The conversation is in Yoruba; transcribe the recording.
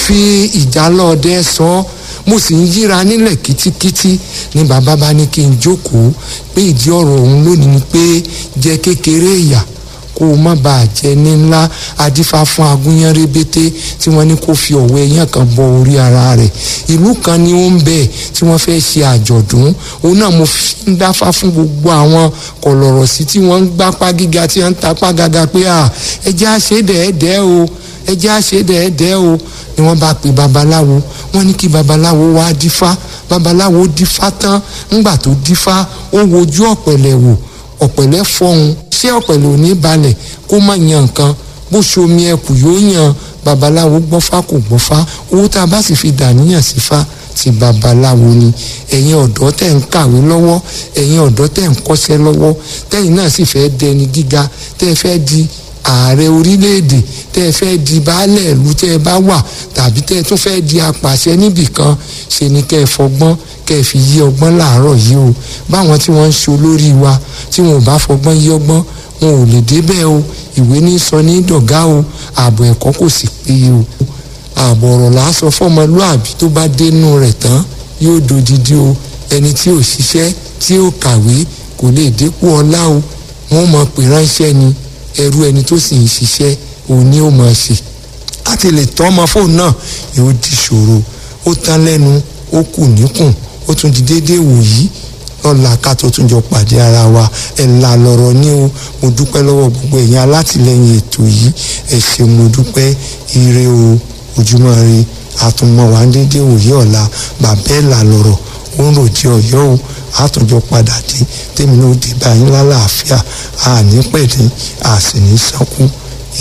fi ìjálọ̀ọ́dẹ sọ ọ́ mo sì ń yíra nílẹ̀ kítíkítí ni bàbá bá ní kí n jókòó pé ìdí ọ̀rọ̀ òun lónìí ni pé jẹ kékeré ìyà kó o má bàa jẹ ní ńlá adífá fún agúnyán rébété tí wọ́n ní kó fi ọ̀wọ́ ẹyán kan bọ orí ara rẹ̀ ìlú kan ni ó ń bẹ tí wọ́n fẹ́ ṣe àjọ̀dún òun náà mo fi ń dáfá fún gbogbo àwọn kọ̀lọ̀rọ̀ sí tí wọ́n ń gbápá gíga tí wọ́n ń tapá gàgà pé à ẹ jẹ́ àṣedẹ̀ẹ́dẹ́ o ẹ jẹ́ àṣedẹ̀ẹ́dẹ́ o ni wọ́n bá pe babaláwo wọ́n ní kí babaláwo wá dífá babaláwo dífá tán ńgbà tó dífá ó wojú ọ̀pẹ̀lẹ̀ wò ọ̀pẹ̀lẹ̀ fọhùn ṣé ọ̀pẹ̀lẹ̀ ò ní balẹ̀ kó má yan nǹkan bó ṣomi ẹkù yóò yan babaláwo gbọ́fá kò gbọ́fá owó tá a bá sì fi dàníyàn sí fa ti babaláwo ni ẹ̀yin ọ̀dọ́ tẹ̀ ń kàwé lọ́wọ́ ẹ̀yin ọ̀dọ́ tẹ̀ ń kọ́ṣẹ́ lọ́wọ́ tẹ̀yin náà sì fẹ́ dẹni gíga tẹ́ fẹ́ di ààrẹ orílẹ̀-èdè tẹ́ ẹ fẹ́ di baálẹ̀ ìlú tẹ́ ẹ bá wà tàbí tẹ́ ẹ tún fẹ́ di apàṣẹ níbì kan ṣe ni kẹ́ ẹ fọgbọ́n kẹ́ ẹ fi yí ọgbọ́n láàárọ̀ yìí o báwọn tí wọ́n ń ṣe olórí wa tí wọn ò bá fọgbọ́n yí ọgbọ́n wọn ò lè débẹ̀ o ìwé ní sọ ní dọ̀gá o ààbò ẹ̀kọ́ kò sì péye o ààbò ọ̀rọ̀ là á sọ fọ́mọlúàbí tó bá dénú rẹ̀ tán yóò dodidi o ẹni tí ò ṣiṣẹ́ tí ò kàwé kò lè dépò ọlá o wọ́n mọ̀ pé ránṣẹ́ ni ẹrú ẹni tó sì ń ṣiṣẹ́ òun ni ó máa ṣe láti lè tọ́ ọmọ fóònù náà yóò di ṣòro ó tán lẹ́nu ó kù níkùn ó tún di déédéé wòyí lọ́la ká tó tún jọ pàdé ara wa ẹ̀ là lọ́rọ̀ ní o mo dúpẹ́ lọ́wọ́ gbogbo ẹ̀yin alátìlẹyìn ètò yìí ẹ̀ ṣe mo dúpẹ́ ire o ojúmọ́ ire àtúnmọ̀ wá déédéé wòyí ọ̀la bàbá ẹ̀ là lọ́rọ̀ ó ń ròjì ọ̀yọ́ o àtúnjọ padà dé tèmi náà dé báyìí lálàáfíà àní pẹ̀lẹ́ àsìní sánkú